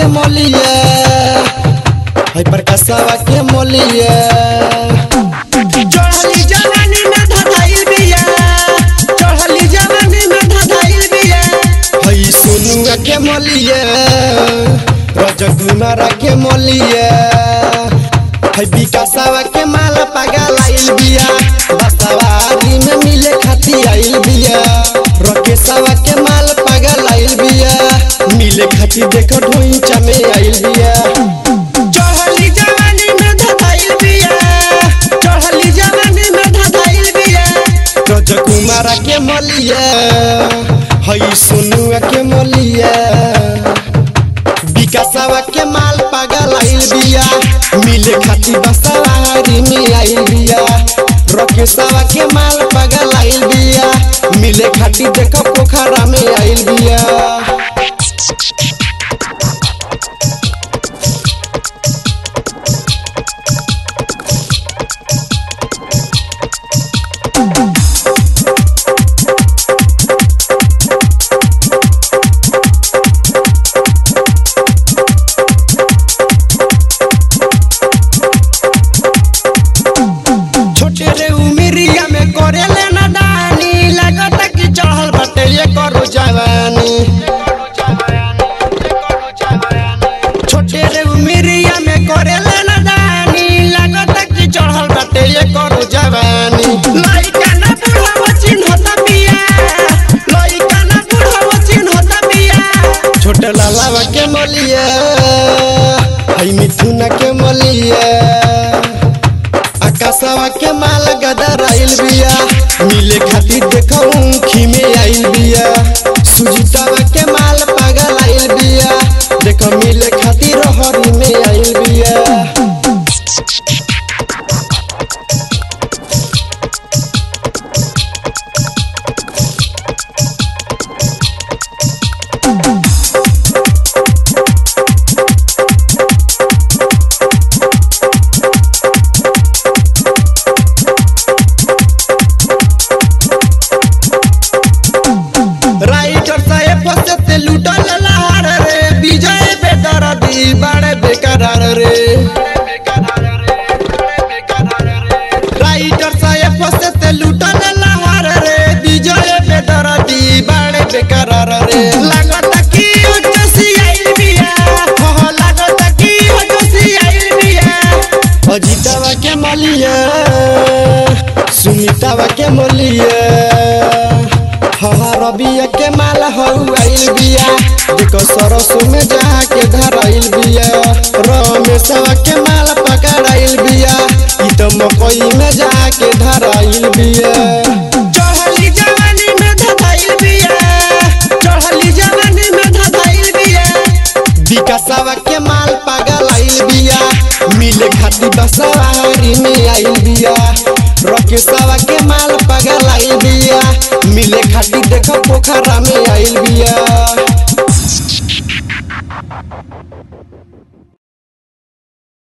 के मोलिया है प्रकाशवा के मोलिया चढ़ली जवानी में धधाइल बिया चढ़ली जवानी में धधाइल बिया है सोनुआ के मोलिया रजकुमारा के मोलिया है विकासवा के माल पागल आइल बिया बसवारी में मिले खाती आइल बिया रकेशवा के माल पागल आइल बिया मिले खाती देखो ढोइचा में आइल बिया चढ़ली जवानी में धधाइल बिया चढ़ली जवानी में धधाइल बिया रजकुमारा के मोलिया है सोनुआ के मोलिया विकासवा के माल पागल आइल बिया मिले खाती बसवारी में आइल बिया रकेशवा के माल पागल आइल बिया मिले खाती देखो पोखरा में आइल बिया छोटे रे उमिरिया में करे लेना दानी लागत कि चढ़ल बटे ये करो जवानी छोटे रे उमिरिया में करे लेना दानी लागत कि चढ़ल बटे ये करो जवानी लइका ना बुढ़ावा चिन्हता बिया लइका ना बुढ़ावा चिन्हता बिया छोटे लालावा के मोलिया है मिथुना के मोलिया आकाशवा के माल गदर आइल बिया मिले खातिर देखो ऊखी में आइल बिया सुजीतावा के माल पागल आइल बिया देखो मिले खातिर हरी में आइल बिया राइटर साहेब फसते लूटल लहार रे विजय बेदरदी बड़े बेकरार रे राइटर साहेब फसते लूटल लहार रे विजय बेदरदी बड़े बेकरार रे लागत कि उजसी आइल बिया हो लागत कि उजसी आइल बिया अजीतावा के मोलिया सुनीतावा के मोलिया हाँ रबिया के माल हऊ आइल बिया देखो सरसों में जाके धराइल बिया रमेशवा के माल पकड़ाइल बिया ई तो मकई में जाके धराइल बिया चढ़ली जवानी में धधाइल बिया चढ़ली जवानी में धधाइल बिया विकासवा के माल पागल आइल बिया मिले खाती बसवारी में आइल बिया रकेशवा के माल पागल आइल बिया मिले खाती देखो पोखरा में आइल बिया